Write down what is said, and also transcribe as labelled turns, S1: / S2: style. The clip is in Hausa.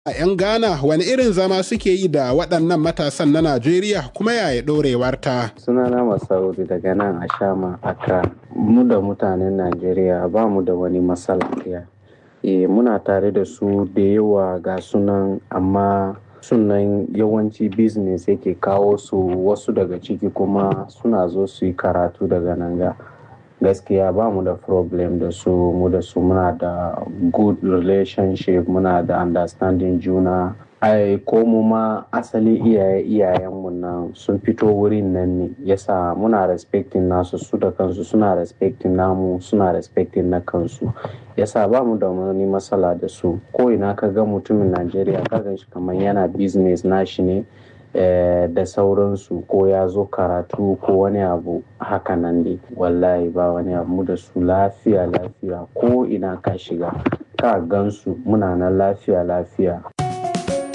S1: A 'yan Ghana wani irin zama suke yi da waɗannan matasan na Najeriya kuma yaya ɗorewarta?
S2: Sunana Masaudi daga nan a Shama, Accra. Mu da mutanen Najeriya ba mu da wani matsala ɗaya. E, muna tare da su da yawa ga sunan amma sunan yawanci business yake kawo su wasu daga ciki kuma suna zo su yi karatu daga nan ga. gaskiya ba mu da problem da su mu da su muna da good relationship muna da understanding juna ai ko mu ma asali iyaye iyayenmu nan sun fito wurin nan ne yasa muna respecting nasu su da kansu suna respecting namu suna respecting na kansu yasa ba mu da wani matsala da su ko ina ka ga mutumin najeriya ka gan shi kamar yana business nashi ne da sauransu ko ya zo karatu ko wani abu haka nan dai wallahi ba wani abu da su lafiya lafiya ko ina ka shiga ka gansu muna nan lafiya lafiya